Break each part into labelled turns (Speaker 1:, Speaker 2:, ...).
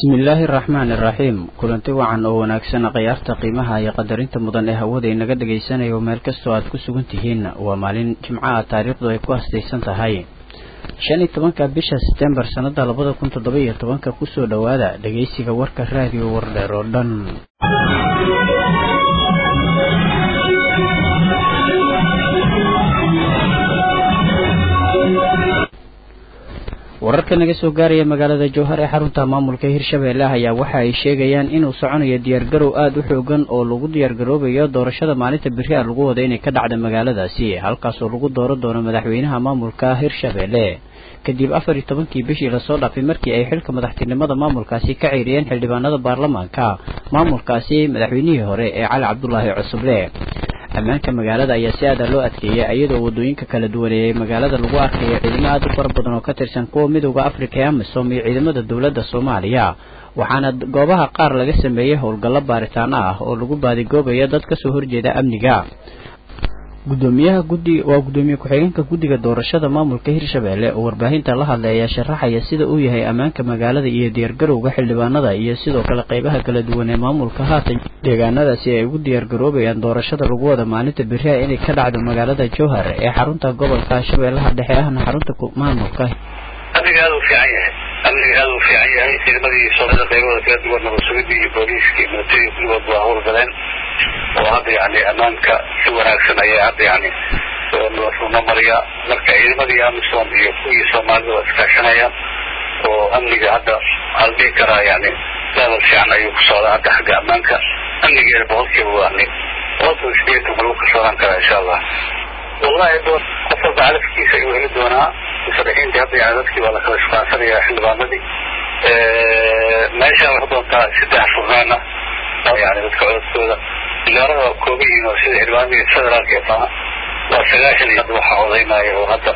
Speaker 1: bismillaahi araxmaani iraxiim kulanti wacan oo wanaagsan khiyaarta qiimaha iyo qadarinta mudan ee hawada inaga dhagaysanayo meel kastoo aad ku sugan tihiin waa maalin jimcaha taariikhdu ay ku hastaysan tahay shan iyo tobanka bisha setembar sannada labada kun toddoba iyo tobanka kusoo dhowaada dhegaysiga warka raadiyo wardheer oo dhan wararka naga soo gaaraya magaalada jowhar ee xarunta maamulka hirshabeelle ayaa waxa ay sheegayaan inuu soconayo diyaargarow aada u xoogan oo lagu diyaargaroobayo doorashada maalinta beri a lagu wada inay ka dhacda magaaladaasi halkaasoo lagu dooro doono madaxweynaha maamulka hirshabeelle kadib afar iyo tobankii bishii lasoo dhaafay markii ay xilka madaxtinimada maamulkaasi ka ceyriyeen xildhibaanada baarlamaanka maamulkaasi madaxweynihii hore ee cali cabdulaahi cusuble ammaanka magaalada ayaa si aada loo adkeeyay iyadoo wadooyinka kala duwaneeyay magaalada lagu arkayo ciidamo aada u fara badan oo ka tirsan kuwa midooda afrika ee amisom iyo ciidamada dowladda soomaaliya waxaana goobaha qaar laga sameeyey howlgallo baaritaano ah oo lagu baadigoobayo dad kasoo horjeeda amniga gudoomiyaha guddi waa gudoomiye ku-xigeenka guddiga doorashada maamulka hirshabeelle oo warbaahinta la hadlay ayaa sharaxaya sida uu yahay ammaanka magaalada iyo diyaargarowga xildhibaanada iyo sidoo kale qeybaha kala duwan ee maamulka haatan deegaanadaasi ay ugu diyaargaroobayaan doorashada lagu wada maalinta beriha inay ka dhacdo magaalada jowhar ee xarunta gobolka shabeellaha dhexe ahna xarunta maamulka
Speaker 2: amniga aada u fiican yahay amniga aada u fiican yahay ciidamadii soomaalida qaybahooda kala duwan nabadsugadii iyo booliiskii militariga kulligood waa howlgaleen oo hadda yani ammaanka si wanaagsan ayaa hadda yani noo mariya marka ciidamadii amisom iyo kuwii soomaalida waa iskaashanayaan oo amniga hadda waxaa la dhihi karaa yani level fiican ayuu ku socdaa hadda xagga ammaanka amnigeena boqolkiiba waani boqolkiiba sideetan ma lagu kalsoonaan karaa insha allah wallahi qof walba calafkiisa ayuu heli doonaa musharaxiintii hadda yani dadkii waa lakala shukaansanaya xildhibaanadii meeshaan waxay doontaa saddex furnaana yani dadka codadkooda xildhibaanada waa kooban yihiin oo sida xildhibaanadii federaalka ee maaha waa sagaashan iyo hadda waxaa codaynaya oo hadda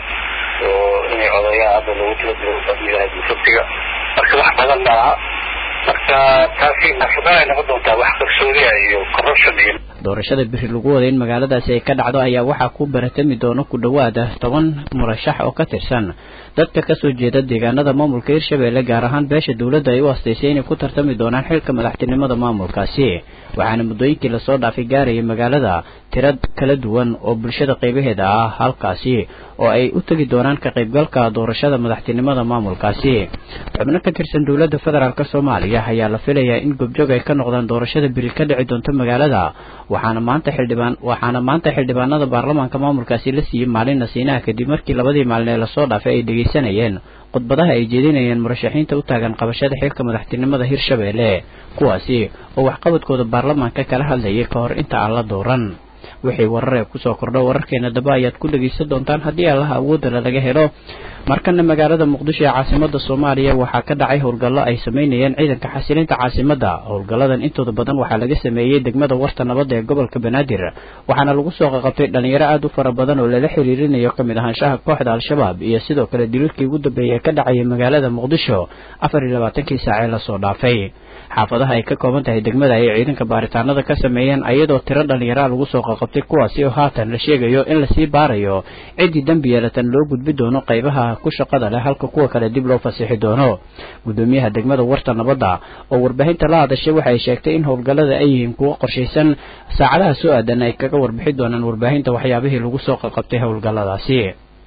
Speaker 2: oo inay codeeyaan hadda lagu talagalo sabtiga marka wax badan ma aha marka taasi furnaan ay noqon doontaa wax qarsoodiya iyo corruption iyo
Speaker 1: doorashada biri lagu wada in magaaladaasi ay ka dhacdo ayaa waxaa ku baratami doona ku dhowaada toban murashax oo ka tirsan dadka kasoo jeeda deegaanada maamulka hirshabeelle gaar ahaan beesha dowladda ay u astaysay inay ku tartami doonaan xilka madaxtinimada maamulkaasi waxaana muddooyinkii lasoo dhaafay gaaraya magaalada tiro kala duwan oo bulshada qaybaheeda ah halkaasi oo ay u tegi doonaan ka qaybgalka doorashada madaxtinimada maamulkaasi xubno ka tirsan dowladda federaalk soomaaliya ayaa la filayaa in gobjoog ay ka noqdaan doorashada biri ka dhici doonto magaalada waxaana maanta xildhibaan waxaana maanta xildhibaanada baarlamaanka maamulkaasi la siiyey maalin nasiinaha kadib markii labadii maalin ee lasoo dhaafay ay dhegaysanayeen khudbadaha ay jeedinayeen murashaxiinta u taagan qabashada xilka madaxtinimada hirshabeelle kuwaasi oo waxqabadkooda baarlamaanka kala hadlayay ka hor inta aan la dooran wixii warar ee kusoo kordho wararkeena daba ayaad ku dhegaysan doontaan haddii allaha awoodala laga helo markana magaalada muqdisho ee caasimada soomaaliya waxaa ka dhacay howlgallo ay sameynayeen ciidanka xasilinta caasimada howlgalladan intooda badan waxaa laga sameeyey degmada warta nabadda ee gobolka banaadir waxaana lagu soo qaqabtay dhalinyaro aada u fara badan oo lala xiriirinayo kamid ahaanshaha kooxda al-shabaab iyo sidoo kale daliilkii ugu dambeeyay ee ka dhacayay magaalada muqdisho afar iyo labaatankii saacee lasoo dhaafay xaafadaha ay ka kooban tahay degmada ayay ciidanka baaritaanada ka sameeyeen ayadoo tiro dhallinyaraa lagu soo qaqabtay kuwaasi oo haatan la sheegayo in lasii baarayo ciddii dembi yeelatan loo gudbi doono qaybaha ku shaqada leh halka kuwa kale dib loo fasixi doono gudoomiyaha degmada warta nabadda oo warbaahinta la hadashay waxay sheegtay in howlgallada ay yihiin kuwo qorshaysan saacadaha soo aadan ay kaga warbixi doonaan warbaahinta waxyaabihii lagu soo qaqabtay howlgalladaasi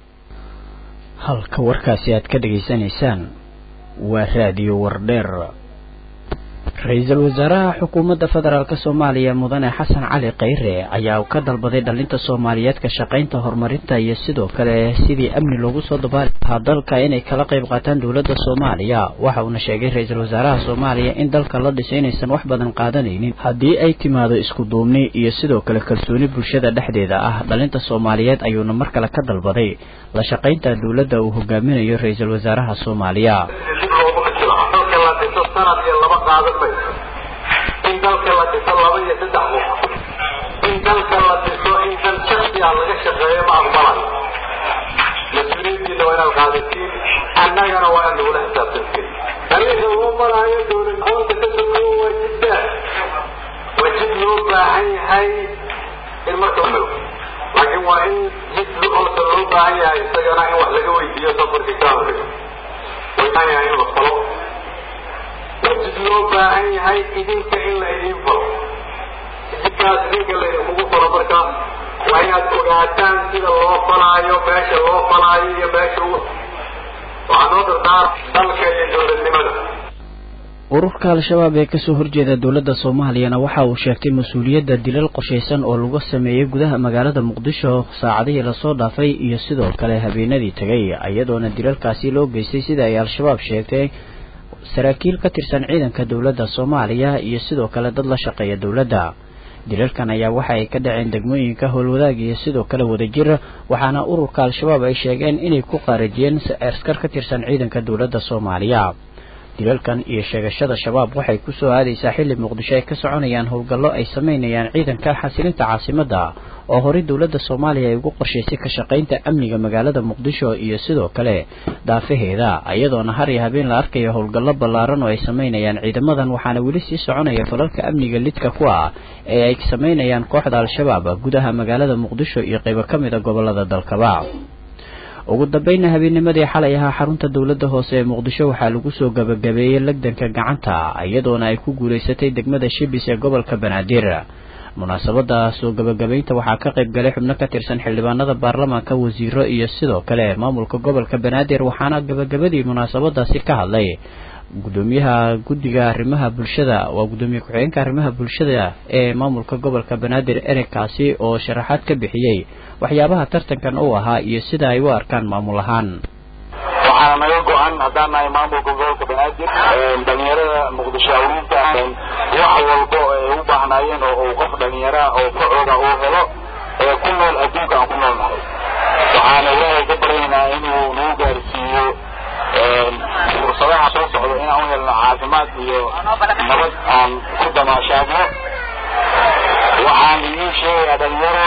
Speaker 1: halka warkaasi aad ka dhegaysanaysaan waa raadiyo wardheer ra-iisul wasaaraha xukuumadda federaalk soomaaliya mudane xasan cali khayre ayaa ka dalbaday dhalinta soomaaliyeed ka shaqaynta horumarinta iyo sidoo kale sidii amni loogu soo dabaali lahaa dalka inay kala qayb qaataan dowladda soomaaliya waxa uuna sheegay ra-iisul wasaaraha soomaaliya in dalka la dhisay inaysan wax badan qaadanaynin haddii ay timaado isku duubni iyo sidoo kale kalsooni bulshada dhexdeeda ah dhalinta soomaaliyeed ayuuna mar kale ka dalbaday la shaqaynta dowladda uu hogaaminayo ra-iisul wasaaraha soomaaliya
Speaker 3: sanad iyo laba qaadan mayso in dalka la dhiso laba iyo saddex qof in dalka la dhiso in dan shaksi ah laga shaqeeyo ma aqbalayo mas-uuliyaddiina waa inaad qaadatiin annagana waa inaad nagula xisaabtantiin dariiqa loo maraayo dowlad aqoonta ka sokowo waa jiddaa waa jid loo baahan yahay in marka laakiin waa in jid olsa loo baahan yahay isagana in wax laga weydiiyo safarka ka horreeyo way baahan yahay in la falo waajib loo baahan yahay idinka in la idin falo jidkaas idinka laydinkugu falo marka waa inaad ogaataan sida loo falaayo meesha loo falaayo iyo meesha waxaa noo dardaar dalka iyo dowladnimada
Speaker 1: ururka al-shabaab ee kasoo horjeeda dowladda soomaaliyana waxa uu sheegtay mas-uuliyadda dilal qoshaysan oo lagu sameeyey gudaha magaalada muqdisho saacadihii lasoo dhaafay iyo sidoo kale habeenadii tegay iyadoona dilalkaasi loo geystay sida ay al-shabaab sheegtay saraakiil ka tirsan ciidanka dowladda soomaaliya iyo sidoo kale dad la shaqeeya dowladda dilalkan ayaa waxa ay ka dhaceen degmooyinka howlwadaag iyo sidoo kale wadajir waxaana ururka al-shabaab ay sheegeen inay ku qaarajiyeen askar ka tirsan ciidanka dowladda soomaaliya dilalkan iyo sheegashada shabaab waxay kusoo aadaysaa xilli muqdisho ay ka soconayaan howlgallo ay sameynayaan ciidanka xasilinta caasimadda oo horey dowladda soomaaliya ay ugu qorshaysay ka shaqaynta amniga magaalada muqdisho iyo sidoo kale daafaheeda iyadoona har iyo habeen la arkayo howlgallo ballaaran oo ay sameynayaan ciidamadan waxaana weli sii soconaya falalka amniga lidka ku ah ee ay sameynayaan kooxda al-shabaab gudaha magaalada muqdisho iyo qaybo ka mid a gobolada dalkaba ugu dambayna habeennimadii xalay ahaa xarunta dowladda hoose ee muqdisho waxaa lagu soo gabagabeeyey lagdanka gacanta iyadoona ay ku guulaysatay degmada shibis ee gobolka banaadir munaasabada soo gabagabaynta waxaa ka qayb galay xubno ka tirsan xildhibaanada baarlamaanka wasiiro iyo sidoo kale maamulka gobolka banaadir waxaana gabagabadii munaasabadaasi ka hadlay gudoomiyaha guddiga arrimaha bulshada waa guddoomiye ku-xigeenka arrimaha bulshada ee maamulka gobolka banaadir ereykaasi oo sharaxaad ka bixiyey waxyaabaha tartankan uu ahaa iyo sida ay u arkaan maamul ahaan
Speaker 4: waxaana naga go-an haddaan nahay maamulka gobolka banaadir dhalinyarada muqdisho awliinta wax walbo ay u baahnaayeen oo uu qof dhalinyara oo facooga uu helo ee ku nool adduunka aan ku nool nahay waxaana ilaahay ka baryaynaa inuu nagu gaarsiiyo fursadaha soo socda inaan u helno caafimaad iyo nabad aan ku damaashaadno waxaan idiin sheegayaa dhalinyaro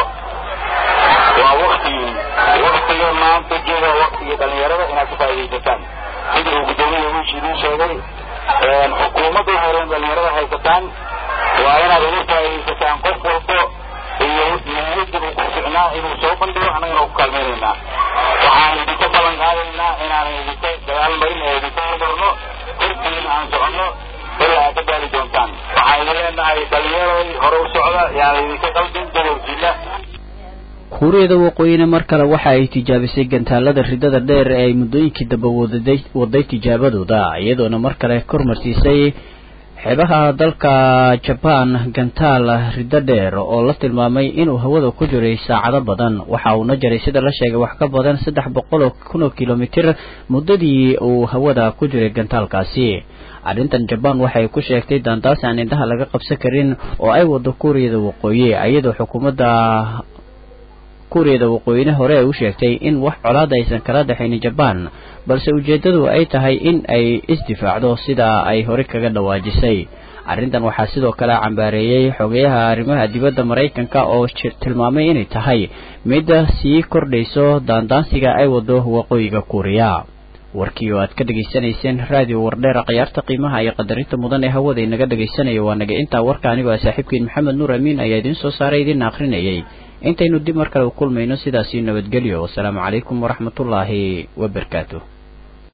Speaker 4: waa waktigii waktiga maanta jooga waktigii dhalinyarada inaad ka faaidaysataan sida uu guddoomiya wiish idiin sheegay xukuumadda horeen dhalinyarada haysataan waa inaad uga faaidaysataan qof walbo iyo niyadda uu ku ficnaa inuu soo bandhigo annagana ku kaalmaynaynaa waxaan idinka ballan qaadaynaa inaanan idinka dagaal marin ee idinka hormarno korkiina aan soconno ilaa aad ka gaari doontaan waxaan idin leenahay dhalinyaroy hore u socda yaan idinka qaldin gobolkiina
Speaker 1: kuuriyada waqooyina mar kale waxa ay tijaabisay gantaalada ridada dheer ee ay muddooyinkii dambe wadaday waday tijaabadooda iyadoona mar kale kormarsiisay xeebaha dalka jabaan gantaal riddo dheer oo la tilmaamay inuu hawada ku jiray saacado badan waxa uuna jaray sida la sheegay wax ka badan saddex boqol oo kun oo kilomitir muddadii uu hawada ku jiray gantaalkaasi arrintan jabaan waxay ku sheegtay daandaas aan indhaha laga qabsan karin oo ay wado kuuriyada waqooyi iyadoo xukuumadda kuuriyada waqooyine hore ay u sheegtay in wax colaada aysan kala dhexaynin jabaan balse ujeeddadu ay tahay in ay isdifaacdo sida ay hore kaga dhawaajisay arrintan waxaa sidoo kale cambaareeyey xogeyaha arrimaha dibadda maraykanka oo tilmaamay inay tahay midda sii kordhayso daandaansiga ay wado waqooyiga kuuriya warkii oo aad ka dhegaysanayseen raadiyo wardheera khiyaarta qiimaha iyo qadarinta mudan ee hawada inaga dhegaysanaya waa naga intaa warka anigoo ah saaxiibkiin maxamed nuur amiin ayaa idiin soo saaray idiin akhrinayay intaynu dib mar kale u kulmayno sidaasii nabadgelyo wasalaamu calaykum waraxmatullaahi wabarakaatu